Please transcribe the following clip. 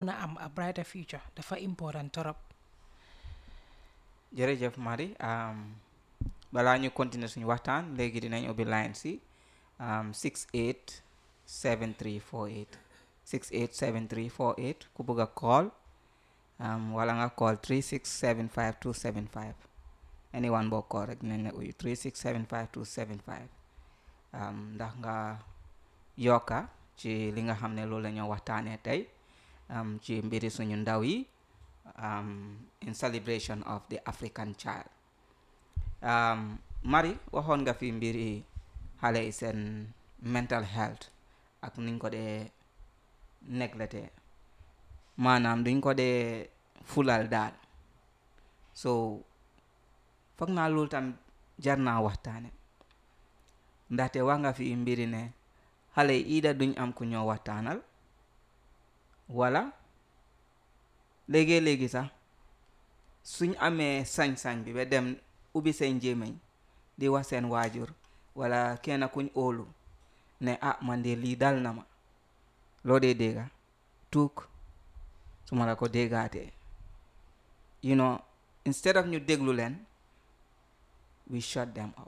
mun a am a brighter future dafa important torop jërëjëf Marie balaa ñu continuer suñu waxtaan léegi dinañ ubbi line si 68 7348 68 7348 ku bëgg a call wala nga call 3675 275 anyone boo call rek dinañ la uyu 3675 275 ndax nga yokka ci li nga xam ne loolu la ñoo waxtaanee tey ci mbiri suñu ndaw yi in celebration of the African child Marie waxoon nga fi mbiri xale yi seen mental health ak nuñ ko dee neglecté maanaam duñ ko dee fulal daal so foog naa loolu tam jar naa waxtaane ndaxte wax nga fi mbiri ne xale yi ida duñ am ku ñoo waxtaanal wala léegi-léegi sax suñ amee sañ-sañ bi ba dem ubbi seen jéemeñ di wax seen waajur wala kenn kuñ óolu ne ah man de lii dal na ma loo dee dégga tuuk su ma la ko déggaatee you know instead of ñu déglu leen we shut them up